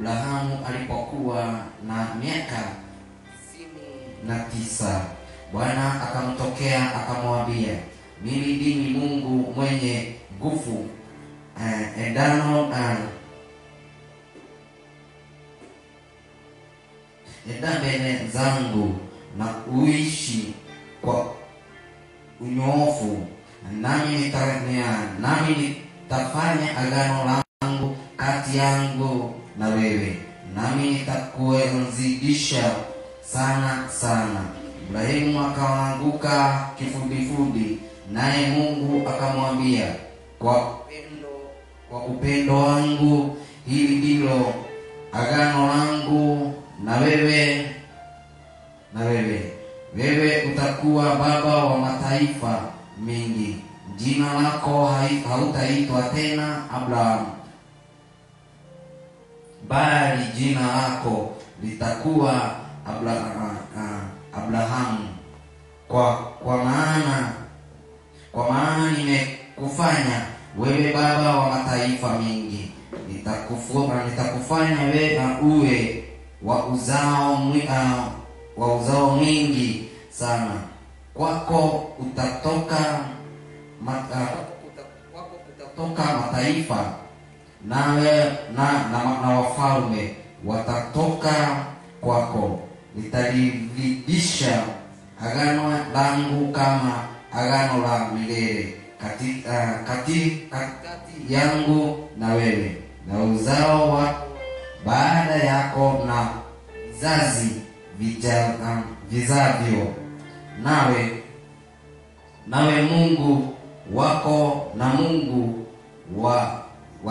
Abrahamu alipokuwa na miaka tisini na tisa, Bwana akamtokea akamwambia, mimi ndimi Mungu mwenye nguvu uh, endano uh, enda mbele zangu na uishi kwa unyoofu, nami nitafanya nami nitafanya agano langu kati yangu na wewe, nami nitakuenzidisha sana sana. Ibrahimu akaanguka kifudifudi, naye Mungu akamwambia, kwa upendo, kwa upendo wangu hili ndilo agano langu na wewe na wewe wewe utakuwa baba wa mataifa mengi, jina lako hai- hautaitwa tena Abraham, bali jina lako litakuwa Abra- ah, Abrahamu, kwa kwa maana kwa maana nimekufanya wewe baba wa mataifa mengi, nitakufua nitakufanya wewe uwe wa uzao mwi, ah, wa uzao mwingi sana. Kwako utatoka ma, ah, kwako utatoka mataifa nawe na, na, na wafalme watatoka kwako. Nitaliridhisha agano langu kama agano la milele kati, uh, kati, katikati yangu na wewe na uzao wako baada yako na vizazi vija, uh, vizavyo nawe nawe Mungu wako na Mungu wa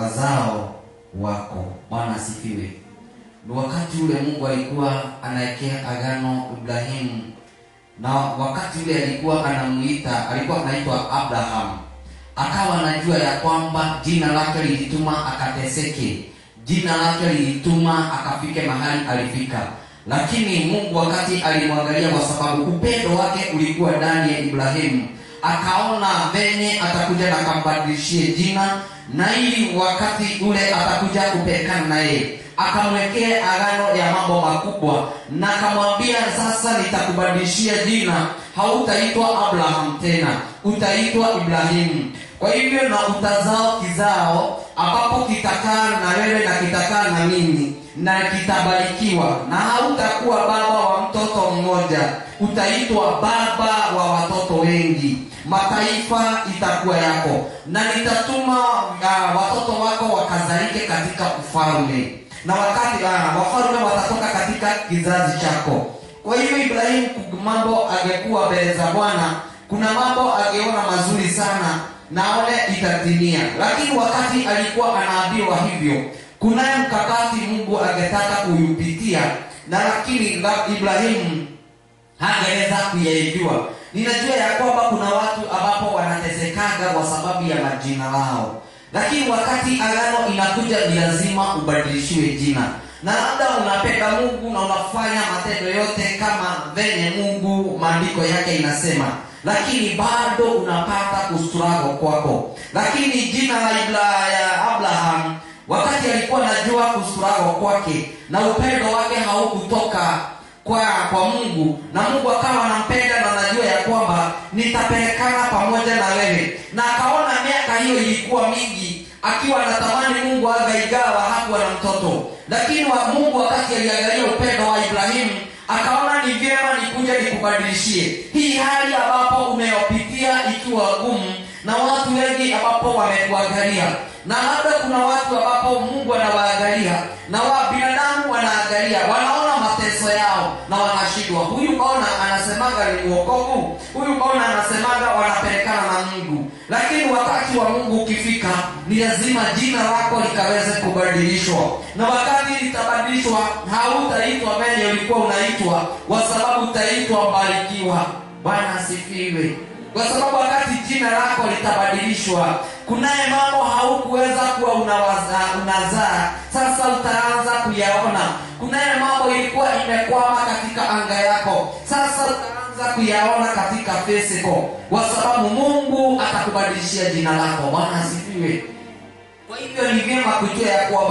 wazao wako. Bwana asifiwe. Ni wakati ule Mungu alikuwa anaekea agano Ibrahimu, na wakati ule alikuwa anamuita, alikuwa anaitwa Abraham, akawa anajua ya kwamba jina lake lilituma akateseke, jina lake lilituma akafike mahali alifika. Lakini Mungu wakati alimwangalia, kwa sababu upendo wake ulikuwa ndani ya Ibrahimu, akaona venye atakuja na akambadilishie jina, na ili wakati ule atakuja kupelekana naye akamwekea agano ya mambo makubwa, na akamwambia sasa, nitakubadilishia jina, hautaitwa Abraham tena, utaitwa Ibrahimu. Kwa hivyo na utazao kizao ambapo kitakaa na wewe na kitakaa na mimi na kitabarikiwa, na hautakuwa baba wa mtoto mmoja, utaitwa baba wa watoto wengi. Mataifa itakuwa yako, na nitatuma uh, watoto wako wakazalike katika ufalme na wakati uh, wafalme watatoka katika kizazi chako. Kwa hivyo Ibrahimu, mambo angekuwa mbele za Bwana, kuna mambo angeona mazuri sana naone itatimia, lakini wakati alikuwa anaambiwa hivyo, kunaye mkakati Mungu angetaka kuyupitia, na lakini la Ibrahimu hangeweza kuyaijua. Ninajua ya kwamba kuna watu ambapo wanatesekaga kwa sababu ya majina lao, lakini wakati agano inakuja ni lazima ubadilishiwe jina, na labda unapenda Mungu na unafanya matendo yote kama venye Mungu maandiko yake inasema, lakini bado unapata kustrago kwako. Lakini jina la Ibra ya Abraham wakati alikuwa anajua kustrago kwake na upendo wake haukutoka kwa kwa Mungu na Mungu akawa anampenda na anajua ya kwamba nitapelekana pamoja na wewe, na akaona miaka hiyo ilikuwa mingi, akiwa anatamani Mungu agaigawa hakuwa na mtoto, lakini wa Mungu wakati aliangalia upendo wa Ibrahimu akaona ni vyema nikuja nikubadilishie hii hali ambapo umeyopitia ikiwa gumu na watu wengi ambapo wamekuangalia na labda kuna watu ambapo Mungu anawaangalia na wa binadamu wanaangalia, wanaona mateso yao na wanashindwa. Huyu kaona anasemaga ni uokovu, huyu kaona anasemaga wanapelekana na Mungu, lakini wakati wa Mungu ukifika, ni lazima jina lako likaweze kubadilishwa, na wakati litabadilishwa, hautaitwa venye ulikuwa unaitwa, kwa sababu utaitwa mbarikiwa. Bwana asifiwe kwa sababu wakati jina lako litabadilishwa, kunaye mambo haukuweza kuwa unawaza, unazaa, sasa utaanza kuyaona. Kunaye mambo ilikuwa imekwama katika anga yako, sasa utaanza kuyaona katika physical, kwa sababu Mungu atakubadilishia jina lako. Bwana asifiwe. Kwa hivyo ni vyema kujua ya kwamba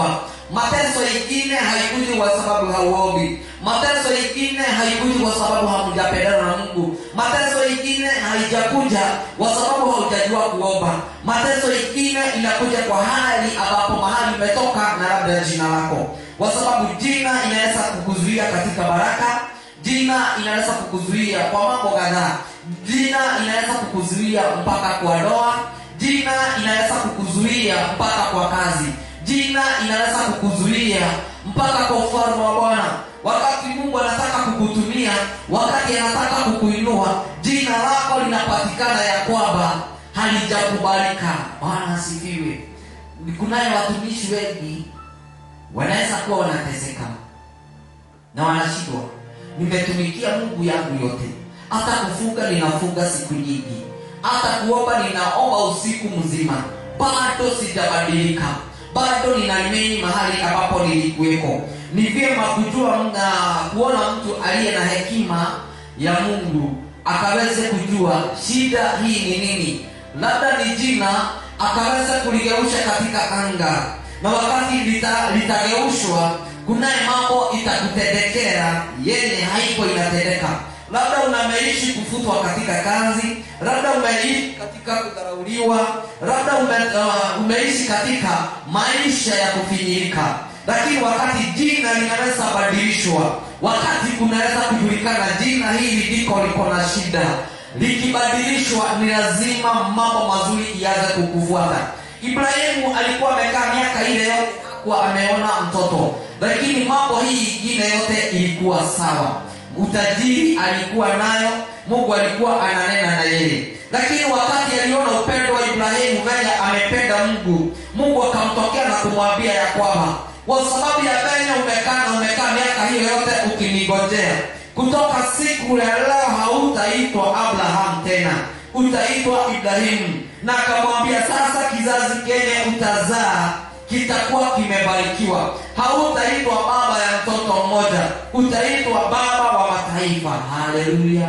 mateso ingine haikuji kwa sababu hauombi mateso ingine haikuji kwa sababu hamjapendana na mungu mateso ingine haijakuja kwa sababu haujajua kuomba mateso ingine inakuja kwa hali ambapo mahali umetoka na labda jina lako kwa sababu jina inaweza kukuzuia katika baraka jina inaweza kukuzuia kwa mambo kadhaa jina inaweza kukuzuia mpaka kwa ndoa jina inaweza kukuzuia mpaka kwa kazi jina inaweza kukuzuia mpaka kwa ufalme wa bwana wakati mungu anataka kukutumia wakati anataka kukuinua jina lako linapatikana ya kwamba halijakubalika bwana asifiwe kunaye watumishi wengi wanaweza kuwa wanateseka na wanashindwa nimetumikia mungu yangu yote hata kufunga ninafunga siku nyingi hata kuomba ninaomba usiku mzima bado sijabadilika bado ninameni mahali ambapo nilikuweko ni vyema kujua na kuona mtu aliye na hekima ya mungu akaweze kujua shida hii ni nini labda ni jina akaweza kuligeusha katika anga na wakati lita- litageushwa kunaye mambo itakutendekea yenye haipo inatendeka labda unameishi kufutwa katika kazi labda umeishi katika kudharauliwa labda ume, uh, umeishi katika maisha ya kufinyirika lakini wakati jina linaweza badilishwa wakati kunaweza kujulikana jina hili liko liko na shida likibadilishwa ni lazima mambo mazuri ianze kukufuata ibrahimu alikuwa amekaa miaka ile yote hakuwa ameona mtoto lakini mambo hii ingine yote ilikuwa sawa utajiri alikuwa nayo mungu alikuwa ananena na yeye lakini wakati aliona upendo wa ibrahimu venye amependa mungu mungu akamtokea na kumwambia ya kwamba kwa sababu ya venye umekaa na umekaa miaka hiyo yote ukinigojea kutoka siku ya leo hautaitwa abraham tena utaitwa ibrahimu na akamwambia sasa kizazi kenye utazaa kitakuwa kimebarikiwa hautaitwa baba ya mtoto mmoja utaitwa baba wa mataifa haleluya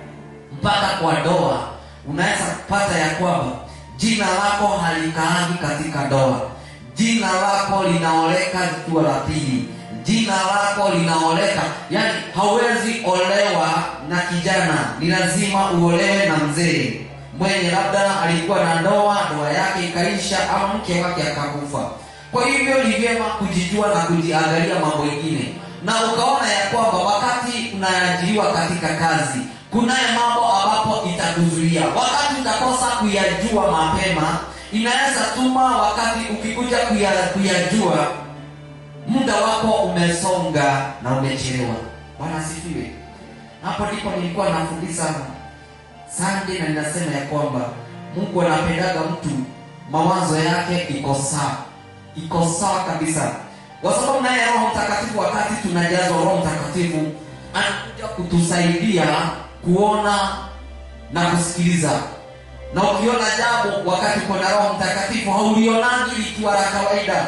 mpaka kwa ndoa unaweza kupata ya kwamba jina lako halikaagi katika ndoa jina lako linaoleka likiwa la pili jina lako linaoleka yani hauwezi olewa na kijana ni lazima uolewe na mzee mwenye labda alikuwa na ndoa ndoa yake ikaisha ama mke wake akakufa kwa hivyo ni vyema kujijua na kujiangalia mambo ingine na ukaona ya kwamba wakati unaajiriwa katika kazi kunaye mambo ambapo itakuzuia wakati utakosa kuyajua mapema inaweza tuma wakati ukikuja kuya, kuyajua muda wako umesonga na umechelewa bwana asifiwe hapo ndipo nilikuwa nafundisha sande na ninasema ya kwamba mungu anapendaga mtu mawazo yake iko sawa iko sawa kabisa kwa sababu naye roho mtakatifu wakati tunajazwa roho mtakatifu anakuja kutusaidia kuona na kusikiliza na ukiona jambo wakati uko na roho mtakatifu haulionagi likiwa la kawaida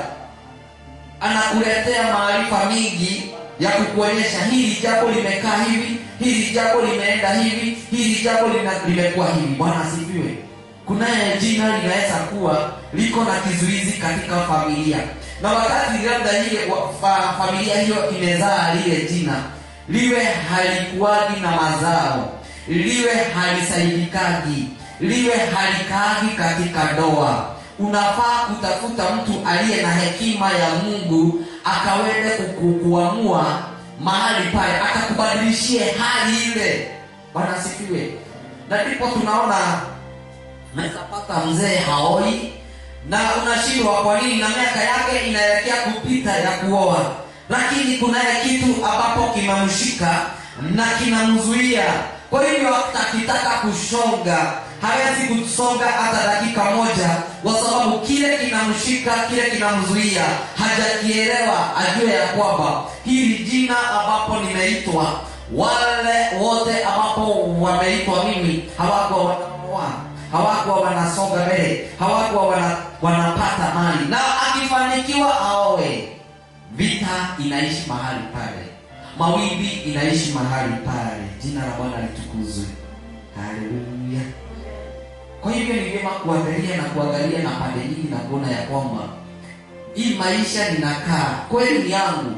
anakuletea maarifa mingi ya kukuonyesha hili jambo limekaa hivi hili jambo limeenda hivi hili jambo lina- limekuwa hivi bwana asifiwe kunaye jina linaweza kuwa liko na kizuizi katika familia na wakati labda ile wa- fa, familia hiyo imezaa lile jina liwe halikuwagi na mazao liwe halisaidikagi liwe halikaagi katika ndoa unafaa kutafuta mtu aliye na hekima ya mungu akaweze kuku- kuamua mahali pale akakubadilishie hali ile bwana asifiwe na ndipo tunaona naweza pata mzee haoi na unashindwa kwa nini na miaka yake inaelekea kupita ya kuoa lakini kunaye kitu ambapo kimemshika na kinamzuia kwa hivyo akitaka kusonga hawezi kusonga hata dakika moja kwa sababu kile kinamshika kile kinamzuia hajakielewa ajue ya kwamba hili jina ambapo nimeitwa wale wote ambapo wameitwa mimi hawakuwa wanaoa hawakuwa wanasonga mbele hawakuwa wana, wanapata mali na akifanikiwa aoe vita inaishi mahali pale mawimbi inaishi mahali pale jina la bwana litukuzwe haleluya kwa hivyo ni vyema kuangalia na kuangalia na pande nyingi na kuona ya kwamba hii maisha ninakaa kweli ni yangu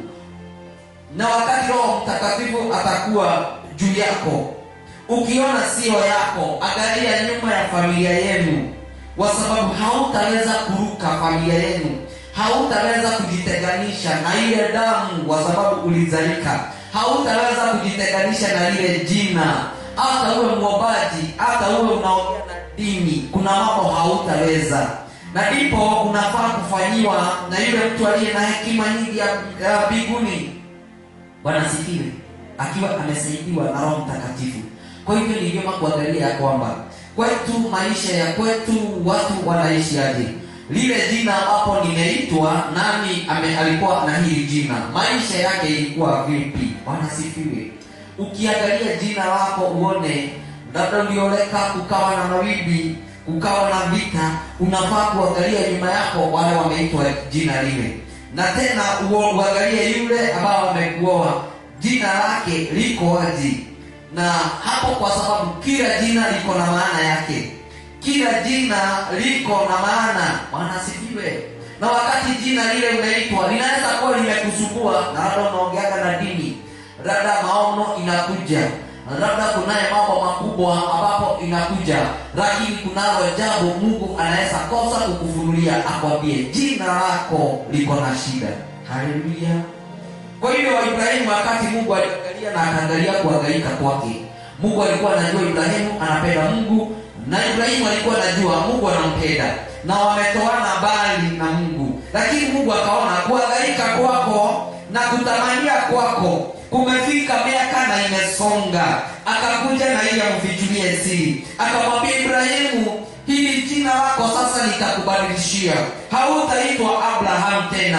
na wakati roho mtakatifu atakuwa juu yako ukiona sio yako angalia nyuma ya familia yenu kwa sababu hautaweza kuruka familia yenu hautaweza kujitenganisha na ile damu kwa sababu ulizalika hautaweza kujitenganisha na ile jina hata uwe mwobaji hata uwe unaongea na dini kuna mambo hautaweza na ndipo unafaa kufanyiwa na yule mtu aliye na hekima nyingi ya ya mbinguni bwana sifiwe akiwa amesaidiwa na roho mtakatifu kwa hivyo ni vyema kuangalia ya kwamba kwetu maisha ya kwetu watu wanaishi aje lile jina ambapo nimeitwa nani ame, alikuwa na hili jina maisha yake ilikuwa vipi bwana sifiwe ukiangalia jina lako uone labda ulioleka kukawa na mawimbi kukawa na vita unafaa kuangalia nyuma yako wale wameitwa jina lile na tena uo- uangalie yule ambao wamekuoa jina lake liko wazi na hapo kwa sababu kila jina liko na maana yake kila jina liko na maana bwana asifiwe na wakati jina lile umeitwa linaweza kuwa limekusumbua na labda unaongeaga na dini labda maono inakuja labda kunaye mambo makubwa ambapo inakuja lakini kunalo jambo mungu anaweza kosa kukufunulia akwambie jina lako liko na shida haleluya kwa hivyo ibrahimu wakati mungu aliangalia na akaangalia kuangaika kwake mungu alikuwa anajua ibrahimu anapenda mungu na ibrahimu alikuwa anajua mungu anampenda na wametoana mbali na mungu lakini mungu akaona kuangaika kwako na kutamania kwako kumefika miaka na imesonga akakuja na ili amfichulie siri akamwambia ibrahimu hili jina lako sasa nitakubadilishia hautaitwa abraham tena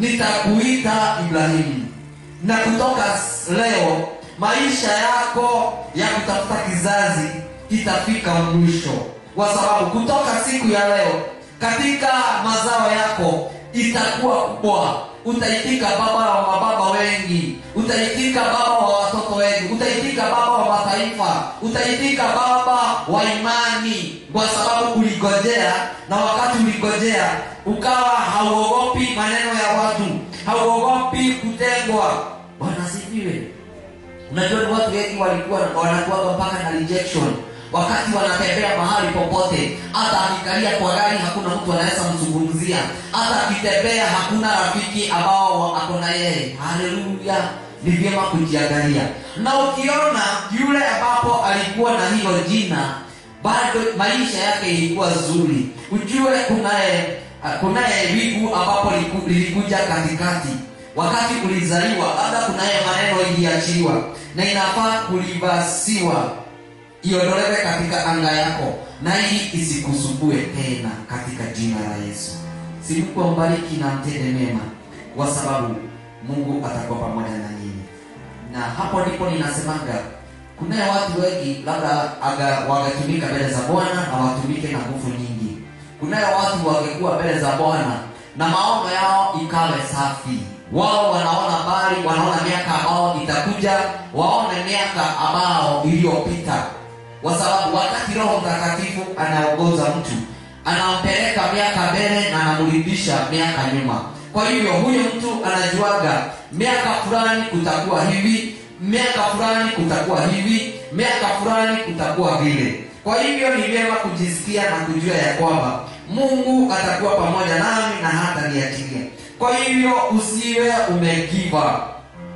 nitakuita ibrahimu na kutoka s- leo maisha yako ya kutafuta kizazi kitafika mwisho kwa sababu kutoka siku ya leo katika mazao yako itakuwa kubwa utaitika baba wa mababa wengi utaitika baba wa watoto wengi utaitika baba wa mataifa utaitika baba wa imani kwa sababu uligojea na wakati uligojea ukawa hauogopi maneno ya watu hauogopi kutengwa bwana sifiwe unajua ni watu wengi walikuwa wanakuwaga mpaka na rejection wakati wanatembea mahali popote hata akikalia kwa gari hakuna mtu anaweza mzungumzia hata akitembea hakuna rafiki ambao ako na yeye haleluya ni vyema kujiangalia na ukiona yule ambapo alikuwa na hilo jina bado maisha yake ilikuwa zuri ujue kunaye kunaye wigu ambapo liku- lilikuja katikati wakati ulizaliwa labda kunaye maneno iliachiliwa na inafaa kulivasiwa iondolewe katika anga yako na ili isikusumbue tena katika jina la yesu si mungu ambariki na mtende mema kwa sababu mungu atakuwa pamoja na nyinyi na hapo ndipo ninasemanga kunaye watu wengi labda aga- wangetumika mbele za bwana na watumike na nguvu nyingi kunaye watu wangekuwa mbele za bwana na maono yao ikawe safi wao wanaona mbali wanaona miaka ambao itakuja waone miaka ambao iliyopita kwa sababu wakati roho mtakatifu anaongoza mtu anampeleka miaka mbele na anamrudisha miaka nyuma kwa hivyo huyo mtu anajuaga miaka fulani kutakuwa hivi miaka fulani kutakuwa hivi miaka fulani kutakuwa vile kwa hivyo ni vyema kujisikia na kujua ya kwamba mungu atakuwa pamoja nami na hata niachilia kwa hivyo usiwe umegiva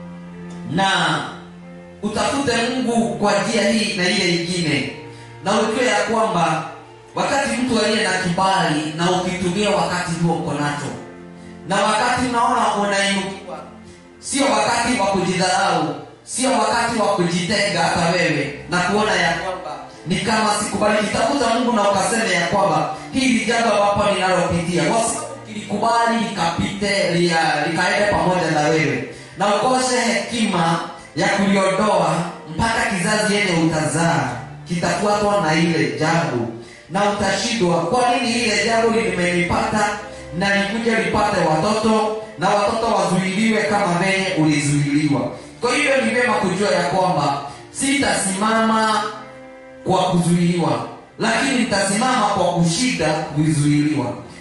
na utafute mungu kwa njia hii na ile ingine na ujue ya kwamba wakati mtu aliye na kibali na ukitumia wakati huo uko nacho na wakati unaona unainukiwa sio wakati wa kujidharau sio wakati wa kujitenga hata wewe na kuona ya kwamba ni kama sikubali kitafuta mungu na ukaseme ya kwamba hili jambo ambapo ninalopitia kwa sababu kilikubali likapite lia- likaende pamoja na wewe na ukose hekima ya kuliondoa mpaka kizazi yenye utazaa kitafuatwa na ile jambo na utashindwa kwa nini ile jambo limenipata na likuja lipate watoto na watoto wazuiliwe kama venye ulizuiliwa kwa hivyo ni vyema kujua ya kwamba sitasimama kwa kuzuiliwa lakini nitasimama kwa kushinda kuzuiliwa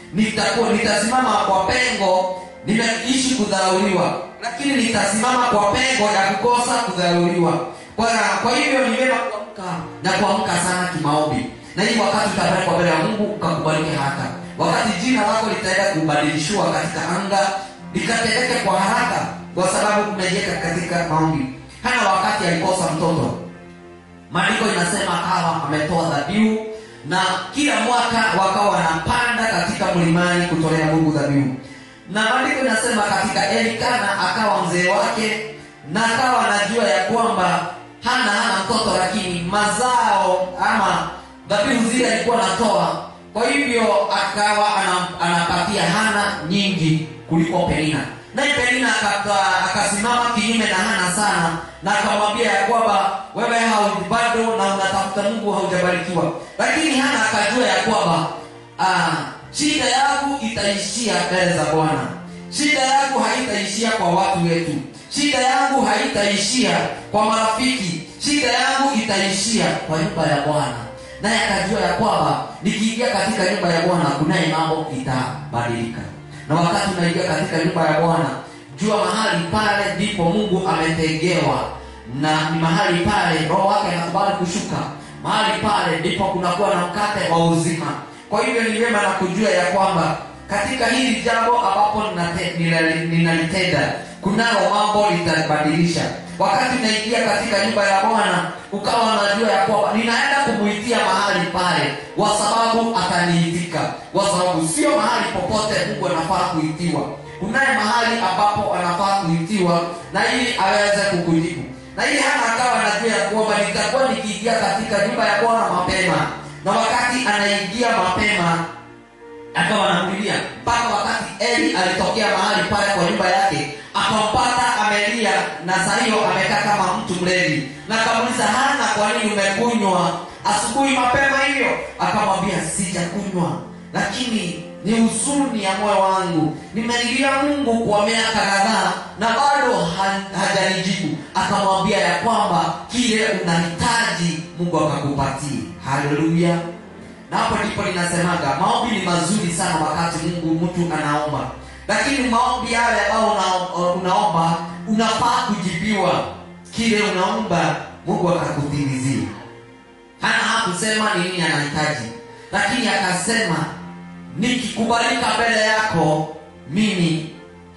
nitakuwa nitasimama kwa pengo nimeishi kudharauliwa lakini nitasimama kwa pengo ya kukosa kudharauliwa kwa, kwa hivyo ni vyema kuamka na kuamka sana kimaombi na hii wakati utapelekwa mbele ya mungu ukakubalike haraka wakati jina lako litaenda kubadilishiwa katika anga likatendeke kwa haraka kwa sababu umejiweka katika maombi hana wakati alikosa mtoto maandiko inasema akawa ametoa dhabihu na kila mwaka wakawa wanapanda katika mlimani kutolea mungu dhabihu na maandiko inasema katika elikana akawa mzee wake na akawa anajua ya kwamba hana hana mtoto lakini mazao ama dhabihu zile alikuwa anatoa kwa hivyo akawa ana- anapatia hana nyingi kuliko penina naye penina akaka- akasimama kinyume na hana sana na akamwambia ya kwamba wewe hau- bado na unatafuta mungu haujabarikiwa lakini hana akajua ya kwamba ah, shida yangu itaishia mbele za bwana shida yangu haitaishia kwa watu wetu shida yangu haitaishia kwa marafiki shida yangu itaishia kwa nyumba ya bwana naye akajua ya kwamba nikiingia katika nyumba ya bwana kunaye mambo itabadilika na wakati unaingia katika nyumba ya bwana jua mahali pale ndipo mungu ametegewa na ni mahali pale roho wake anakubali kushuka mahali pale ndipo kunakuwa na mkate wa uzima kwa hivyo ni vyema na kujua ya kwamba katika hili jambo ambapo ninate- ninali- ninalitenda kunalo mambo litabadilisha wakati unaingia katika nyumba ya bwana ukawa unajua ya kwamba ninaenda kumuitia mahali pale kwa sababu ataniitika kwa sababu sio mahali popote mungu anafaa kuitiwa kunaye mahali ambapo anafaa kuitiwa na ili aweze kukujibu na ili hana akawa anajua ya kwamba nitakuwa nikiingia katika nyumba ya bwana mapema na wakati anaingia mapema akawa anamlilia mpaka wakati eli alitokea mahali pale kwa nyumba yake akampata amelia na saa hiyo amekaa kama mtu mlevi na akamuuliza hana kwa nini umekunywa asubuhi mapema hiyo akamwambia sijakunywa lakini ni huzuni ya moyo wangu nimelilia mungu kwa miaka kadhaa na bado ha- hajanijibu akamwambia ya kwamba kile unahitaji mungu akakupatie haleluya na hapo ndipo ninasemaga maombi ni mazuri sana wakati mungu mtu anaomba lakini maombi yale ambayo una, unaomba unafaa kujibiwa kile unaomba mungu akakutimizia hana hakusema ni nini anahitaji lakini akasema nikikubalika mbele yako mimi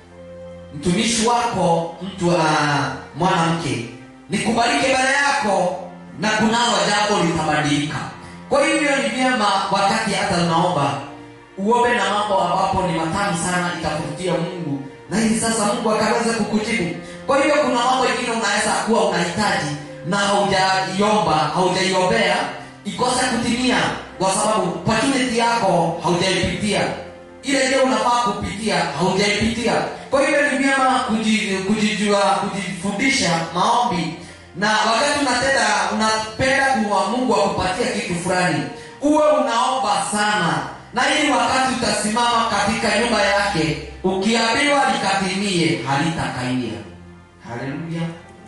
mtumishi wako mtu uh, mwanamke nikubalike mbele yako na kunalo jambo litabadilika kwa hivyo ni vyema wakati hata unaomba uombe na mambo ambapo ni matamu sana itakuvutia mungu na hivi sasa mungu akaweza kukujibu kwa hivyo kuna mambo ingine unaweza kuwa unahitaji na haujaiomba haujaiombea ikose kutimia kwa sababu opportunity yako haujaipitia ile ile unafaa kupitia haujaipitia kwa hivyo ni vyema kuji- kujijua kujifundisha maombi na wakati unatenda unapenda kuwa mungu akupatia kitu fulani uwe unaomba sana na ili wakati utasimama katika nyumba yake ukiambiwa likatimie halitakainia haleluya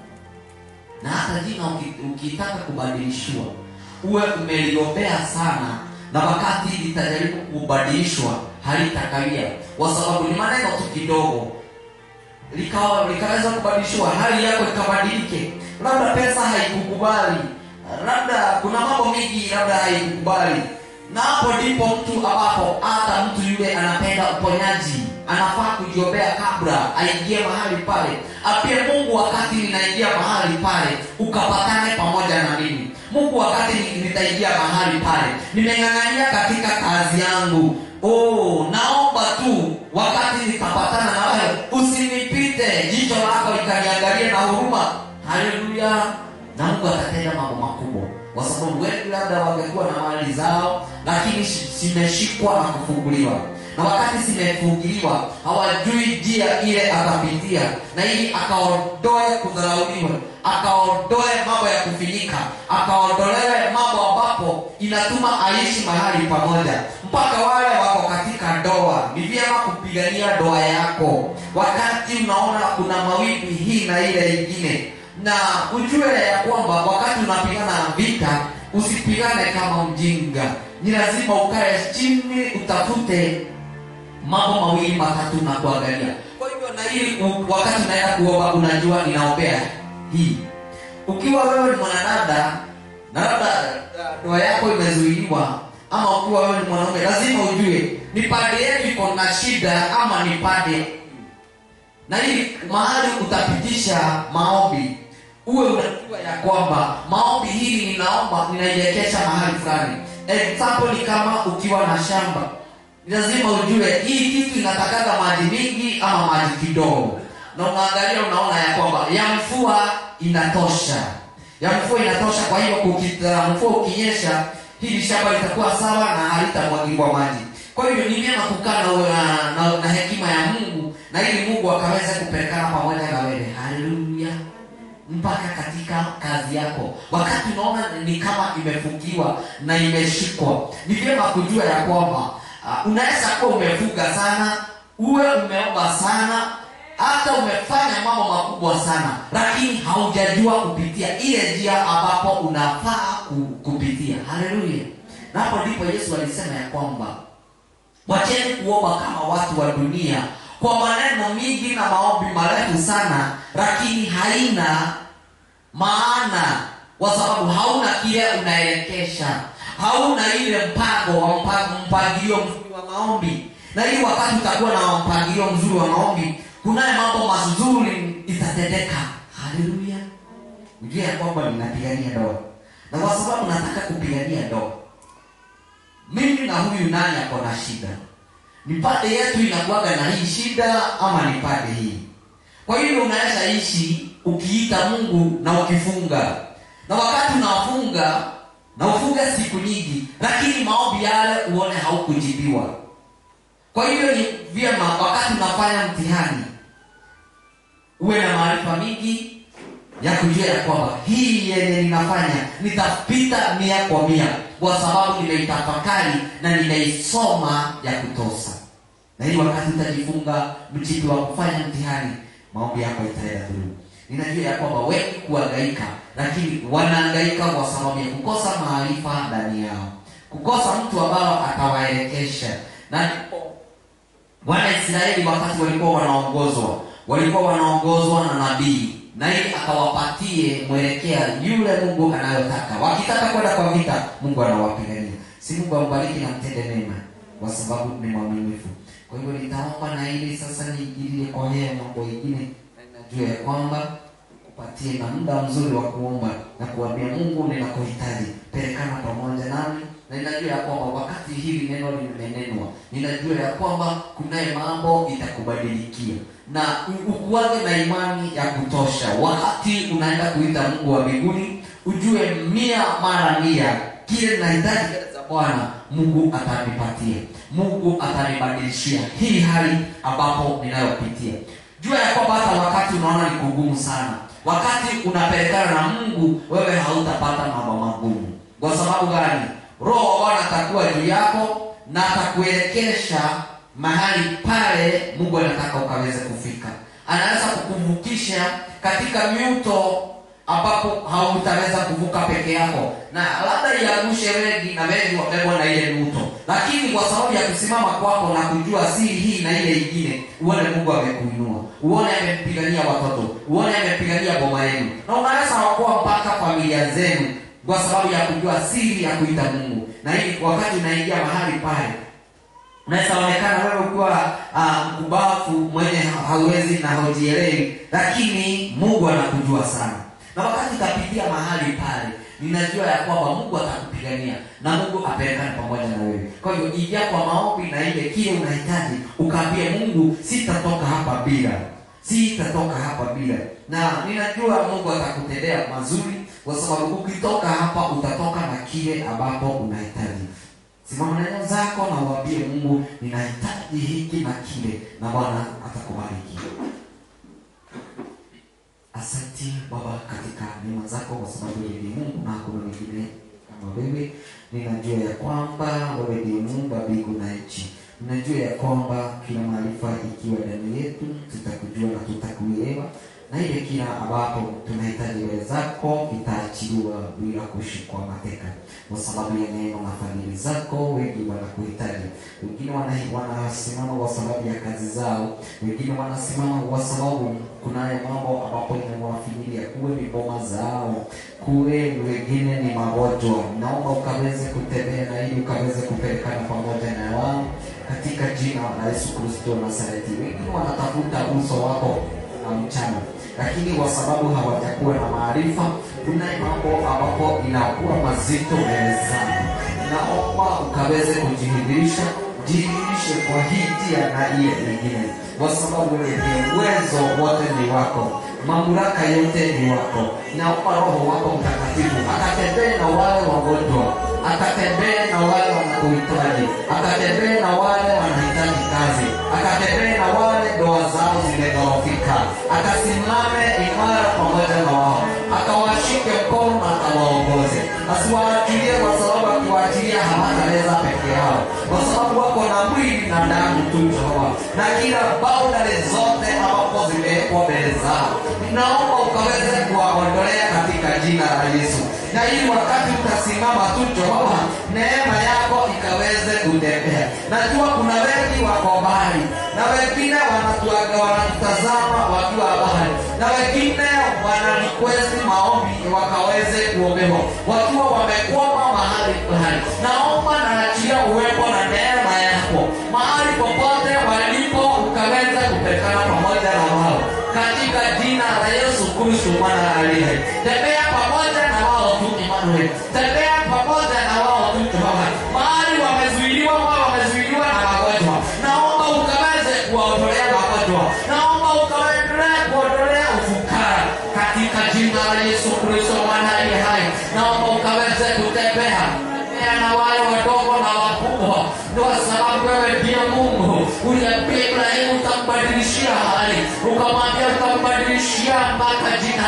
na hata jina uki- ukitaka kubadilishiwa uwe umeliombea sana na wakati litajaribu kubadilishwa halitakawia kwa sababu ni maneno tu kidogo likawa likaweza kubadilishiwa hali yako ikabadilike labda pesa haikukubali labda kuna mambo mengi labda haikukubali na hapo ndipo mtu ambapo hata mtu yule anapenda uponyaji anafaa kujiombea kabla aingie mahali pale apie mungu wakati ninaingia mahali pale ukapatane pamoja na mimi mungu wakati ni- nitaingia mahali pale nimeng'ang'ania katika kazi yangu oh, naomba tu wakati nitapatana na wewe usinipite jicho lako ikaniangalie na huruma haleluya na mungu atatenda mambo makubwa kwa sababu wengi labda wangekuwa na mali zao lakini shi- zimeshikwa na kufunguliwa na wakati zimefunguliwa hawajui njia ile akapitia na ili akaondoe kudharauliwa akaondoe mambo ya kufinyika akaondolewe mambo ambapo inatuma aishi mahali pamoja mpaka wale wako katika ndoa ni vyema kupigania ndoa yako wakati unaona kuna mawimbi hii na ile ingine na ujue ya kwamba wakati unapigana vita usipigane kama mjinga ni lazima ukae chini utafute mambo mawili matatu na kuangalia kwa hivyo na ili u- wakati unaenda kuomba unajua ninaombea hii ukiwa wewe ni mwanadada na labda uh, ndoa yako imezuiliwa ama ukiwa wewe ni mwanaume lazima ujue ni pande yetu iko na shida ama ni pande na ili mahali utapitisha maombi uwe unajua ya kwamba maombi hili ninaomba ninaielekesha mahali fulani example ni kama ukiwa na shamba ni lazima ujue hii kitu inatakaga maji mingi ama maji kidogo na unaangalia unaona ya kwamba ya mvua inatosha ya mvua inatosha kwa hiyo kukita mvua ukinyesha hili shamba litakuwa sawa na halitamwagiliwa maji kwa hivyo ni vyema kukaa na, na, na, na hekima ya mungu na ili mungu akaweze kupelekana pamoja na wewe haleluya mpaka katika kazi yako wakati unaona ni kama imefukiwa na imeshikwa ni vyema kujua ya kwamba uh, unaweza kuwa umefuga sana uwe umeomba sana hata umefanya mambo makubwa sana lakini haujajua kupitia ile njia ambapo unafaa ku- kupitia haleluya na hapo ndipo yesu alisema ya kwamba wacheni kuomba kama watu wa dunia kwa maneno mingi na maombi marefu sana lakini haina maana kwa sababu hauna kile unaelekesha hauna ile mpango wa mpango mpangilio mzuri wa maombi na ili wakati utakuwa na mpangilio mzuri wa maombi kunaye mambo mazuri itatendeka haleluya ujue ya kwamba ninapigania ndoa na kwa sababu nataka kupigania ndoa mimi na huyu nani ako na shida ni pande yetu inakuwaga na hii shida ama ni pande hii kwa hivyo unaweza ishi ukiita mungu na ukifunga na wakati unafunga na ufunge siku nyingi lakini maombi yale uone haukujibiwa kwa hivyo ni vyema wakati unafanya mtihani uwe na maarifa mingi ya kujua ya kwamba hii yenye ninafanya nitapita mia kwa mia kwa sababu nimeitafakari na nimeisoma ya kutosa na hili wakati utajifunga mchipi wa kufanya mtihani maombi yako itaenda through ninajua ya kwamba wengi kuangaika lakini wanaangaika kwa sababu ya kukosa maarifa ndani yao kukosa mtu ambao atawaelekesha na ndipo wanaisraeli wakati walikuwa wanaongozwa walikuwa wanaongozwa na nabii na ili akawapatie mwelekea yule mungu anayotaka wakitaka kwenda kwa vita mungu anawapigania si mungu ambariki na mtende mema kwa sababu ni mwaminifu kwa hivyo nitaomba na ili sasa niingilie kwa haya mambo ingine na ninajua ya kwamba kupatie na muda mzuri wa kuomba na kuambia mungu ninakuhitaji pelekana pamoja nami na ninajua ya kwamba wakati hili neno limenenwa ninajua ya kwamba kunaye mambo itakubadilikia na u- ukuage na imani ya kutosha wakati unaenda kuita mungu wa mbinguni ujue mia mara mia kile nahitaji mbele za bwana mungu atanipatia mungu atanibadilishia hii hali ambapo ninayopitia jua ya kwamba hata wakati unaona ni kugumu sana wakati unapelekana na mungu wewe hautapata mambo magumu kwa sababu gani roho wa bwana atakuwa juu yako na atakuelekesha mahali pale mungu anataka ukaweze kufika anaweza kukuvukisha katika miuto ambapo hautaweza kuvuka peke yako na labda iangushe wengi na wengi wabebwa na ile miuto lakini kwa sababu ya kusimama kwako na kujua siri hii na ile ingine uone mungu amekuinua uone amempigania watoto uone amempigania boma yenu na unaweza wakoa mpaka familia zenu kwa sababu ya kujua siri ya kuita mungu na hili wakati unaingia mahali pale unaweza onekana wewe ukiwa uh, mkubafu mwenye ha- hauwezi na haujielewi lakini mungu anakujua sana na wakati utapitia mahali pale ninajua ya kwamba mungu atakupigania na mungu apelekane pamoja na wewe kwa hiyo ingia kwa maombi na ile kile unahitaji ukaambie mungu sitatoka hapa bila sitatoka hapa bila na ninajua mungu atakutendea mazuri kwa sababu ukitoka hapa utatoka na kile ambapo unahitaji simama neno zako na uambie mungu ninahitaji hiki na kile na bwana atakubariki asante baba katika neema zako kwa sababu yeye ni mungu na hakuna mwingine kama wewe ninajua ya kwamba wewe ndiye muumba mbingu na nchi najua ya kwamba kila maarifa ikiwa ndani yetu tutakujua na tutakuelewa na ile kila ambapo tunahitaji wewe zako itaachiliwa bila kushikwa mateka kwa sababu ya neema na fadhili zako wengi wanakuhitaji wengine wana- wanasimama kwa sababu ya kazi zao wengine wanasimama kwa sababu kunayo mambo ambapo inawafinyilia kuwe ni boma zao kuwe wengine ni magonjwa naomba ukaweze kutembea na ili ukaweze kupelekana pamoja na wao katika jina la yesu kristo wa nazareti wengine wanatafuta uso wako na mchana lakini kwa sababu hawajakuwa na maarifa kunaye mambo ambapo inakuwa mazito mbele zao naomba ukaweze kujihidhirisha jihidhirishe kwa hii njia na ile nyingine kwa sababu wewe ni uwezo wote ni wako mamlaka yote ni wako naomba roho wako mtakatifu akatembee na wale wagonjwa akatembee na wale wanakuhitaji akatembee na wale wanahitaji kazi akatembee na wale ndoa zao zimedhoofika akasimame imara pamoja na wao akawashike mkono na akawaongoze asiwaachilie kwa sababu akiwaachilia hawataweza peke yao kwa sababu wako na mwili na damu tu jehova na kila baudari zote ambapo zimewekwa mbele zao naomba ukaweze kuwaondolea katika jina la yesu na ili wakati utasimama tu jehova neema yako ikaweze kutembea najua kuna wengi wako mbali na wengine wanatuaga wanatutazama wakiwa mbali na wengine wana request maombi wakaweze kuombewa wakiwa wamekwama mahali fulani naomba naachia uwepo na neema yako mahali popote walipo ukaweza kupekana pamoja na wao katika jina la yesu kristo mwana aliye hai. tembea pamoja na wao tu Emmanuel tembea pamoja na wao tu Jehova mahali wamezuiliwa wao wamezuiliwa na magonjwa naomba ukaweze kuwaondolea magonjwa naomba ukaendelea kuondolea ufukara katika jina la yesu kristo mwana aliye hai naomba ukaweze kutembea tembea na wale wadogo na wakubwa ndio sababu wewe ndiye mungu uliambia ibrahimu utambadilishia hali ukamwambia utambadilishia mpaka jina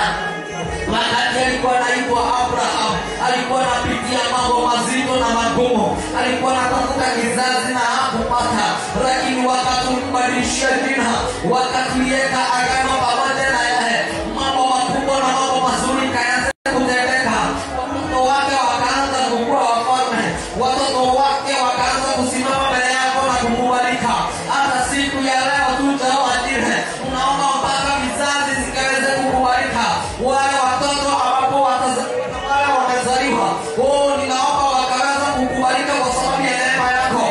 wakati alikuwa anaitwa abraham alikuwa anapitia mambo mazito na magumu alikuwa anatafuta kizazi na hakupata lakini wakati ulimbadilishia jina wakatulieka agano pamoja na yeye mambo makubwa na mambo mazuri kaanza kutendeka watoto wake wakaanza kukua wafalme watoto wake wakaanza kusimama mbele yako na kukubalika hata siku ya leo tutawadile unaomba mpaka vizazi zikaweze kukubalika wale watoto ambapo watazaliwa na wale wamezaliwa oh, ninaomba wakaweza kukubalika kwa sababu ya neema yako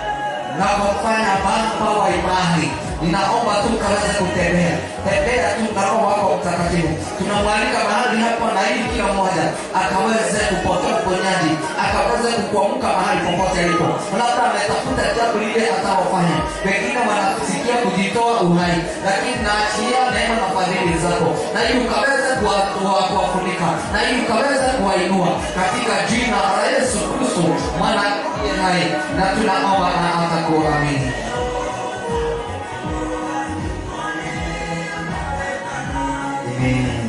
na kufanya baba wa imani ninaomba tu kaweze kutembea tembea tu na roho wako mtakatifu tunamwalika mahali hapa na ili kila mmoja akaweze kupokea uponyaji akaweze kukuamka mahali popote alipo labda ametafuta jambo lile ataofanya wengine wanasikia kujitoa uhai lakini naachilia neema na fadhili zako na ili ukaweze kuwa- kuwa- kuwafunika na ili ukaweze kuwainua katika jina la yesu kristo mwana aliye hai na tunaomba na hata kuamini Amen.